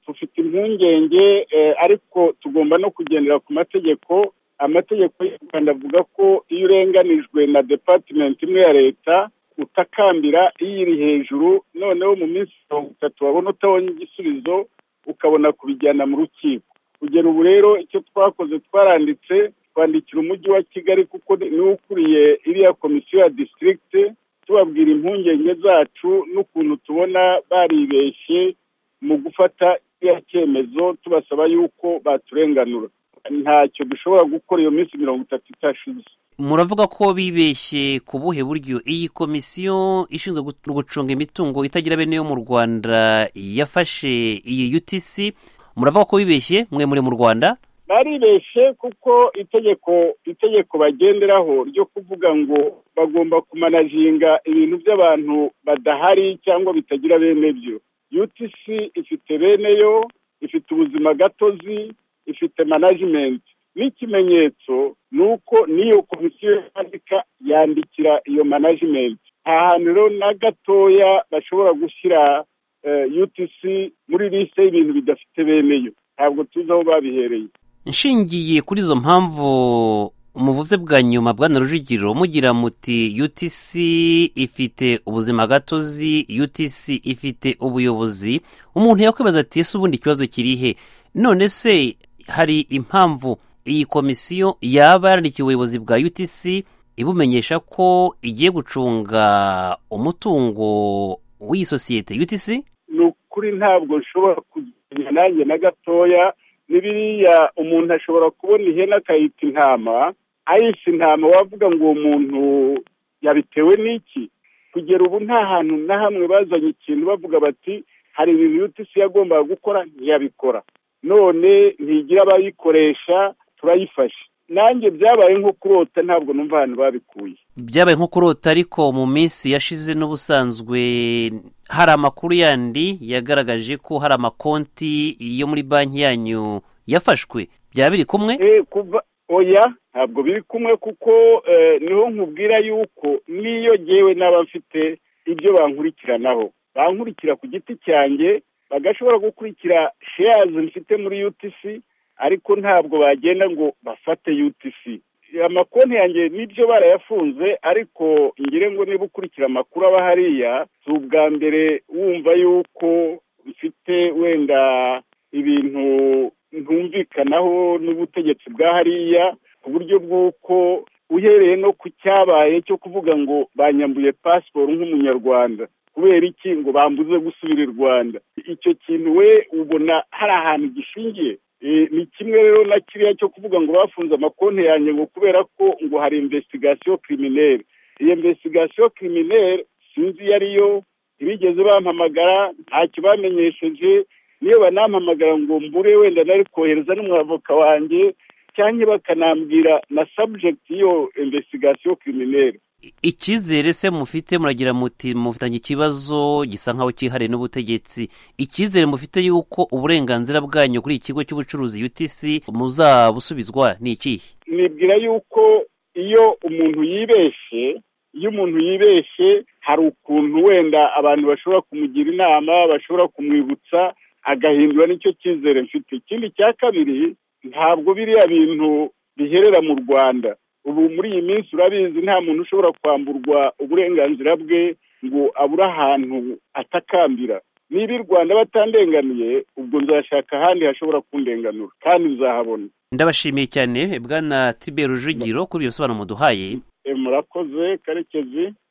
dufite impungenge ariko tugomba no kugendera ku mategeko amategeko y'u rwanda avuga ko iyo urenganijwe na depatimenti imwe ya leta utakambira iyo iri hejuru noneho mu minsi mirongo itatu wabona utabonye igisubizo ukabona kubijyana mu rukiko kugera ubu rero icyo twakoze twaranditse twandikira umujyi wa kigali kuko niwe ukuriye iriya komisiyo ya disitirigite tubabwira impungenge zacu n'ukuntu tubona baribeshye mu gufata iriya cyemezo tubasaba yuko baturenganura ntacyo dushobora gukora iyo minsi mirongo itatu itashize muravuga ko bibeshye ku buhe buryo iyi komisiyo ishinzwe gucunga imitungo itagira bene yo mu rwanda yafashe iyi utc muravuga ko bibeshye mwe muri mu rwanda baribeshye kuko itegeko itegeko bagenderaho ryo kuvuga ngo bagomba kumanaginga ibintu by'abantu badahari cyangwa bitagira bene byo utc ifite bene yo ifite ubuzima gatozi ifite manajimenti n'ikimenyetso ni uko n'iyo komisiyo yandika yandikira iyo manajimenti nta hantu rero na gatoya bashobora gushyira utc muri lisite y'ibintu bidafite bene yo ntabwo tuzi aho babihereye nshingiye kuri izo mpamvu muvuze bwa nyuma bwana rujugiro mugira muti utc ifite ubuzima gatozi utc ifite ubuyobozi umuntu yakwibaza ati ese ubundi ikibazo kirihe none se hari impamvu iyi komisiyo yaba yarandikiye ubuyobozi bwa utc ibumenyesha ko igiye gucunga umutungo w'iyi sosiyete utc ni ukuri ntabwo nshobora kugenya nanjye na gatoya ni biriya umuntu ashobora kubona ihene akayita intama ayise intama wavuga ngo uwo muntu yabitewe n'iki kugera ubu nta hantu na hamwe bazanye ikintu bavuga bati hari ibintu utc yagombaga gukora ntiyabikora none ntigira abayikoresha turayifashe nanjye byabaye nko kurota ntabwo numva ahantu babikuye byabaye nko kurota ariko mu minsi yashize n'ubusanzwe hari amakuru yandi yagaragaje ko hari amakonti yo muri banki yanyu yafashwe byaba biri kumwe kuva oya ntabwo biri kumwe kuko niho nkubwira yuko n'iyo ngewe n'aba mfite ibyo bankurikiranaho bankurikira ku giti cyanjye bagashobora gukurikira sheyazi mfite muri utc ariko ntabwo bagenda ngo bafate utc amakonti yanjye nibyo barayafunze ariko ngire ngo niba ukurikira amakuru aba hariya si ubwa mbere wumva yuko bifite wenda ibintu ntumvikanaho n'ubutegetsi bwa hariya ku buryo bw'uko uhereye no ku cyabaye cyo kuvuga ngo banyambuye pasiporo nk'umunyarwanda kubera iki ngo bambuze gusubira i rwanda icyo kintu we ubona hari ahantu gishingiye ni kimwe rero na kiriya cyo kuvuga ngo bafunze amakonti yanjye ngo kubera ko ngo hari investigasiyo kirimineri iyo investigasiyo kirimineri sinzi iyo ariyo ntibigeze bampamagara ntacyo bamenyesheje niyo banampamagara ngo mbure wenda nari kohereza n'umwavoka wanjye cyangwa bakanambwira na sabujegiti y'iyo investigasiyo kirimineri icyizere se mufite muragira muti mufitanye ikibazo gisa nkaho cyihariye n'ubutegetsi icyizere mufite yuko uburenganzira bwanyu kuri iki kigo cy'ubucuruzi utc muzabusubizwa ni ikihe nibwira yuko iyo umuntu yibeshye iyo umuntu yibeshye hari ukuntu wenda abantu bashobora kumugira inama bashobora kumwibutsa agahindura nicyo cyizere mfite ikindi cya kabiri ntabwo biriya bintu biherera mu rwanda ubu muri iyi minsi urabizi nta muntu ushobora kwamburwa uburenganzira bwe ngo abure ahantu atakambira niba i rwanda batandenganiye ubwo nzashaka ahandi hashobora kundenganura kandi nzahabona ndabashimiye cyane bwana tibe rujugiro kuri iyo bisobanuro muduhaye murakoze karekezi